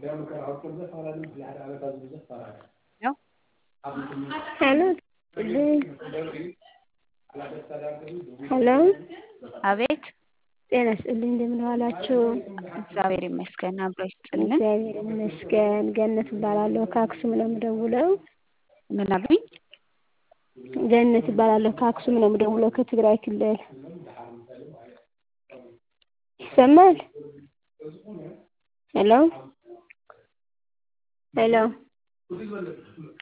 ሄሎ ሄሎ አቤት ጤና ይስጥልኝ እንደምን ዋላችሁ? እግዚአብሔር ይመስገን አብሮ ይስጥልን። እግዚአብሔር ይመስገን። ገነት እባላለሁ ከአክሱም ነው የምደውለው። ምን አሉኝ? ገነት እባላለሁ ከአክሱም ነው የምደውለው ከትግራይ ክልል። ይሰማል? ሄሎ ሄሎ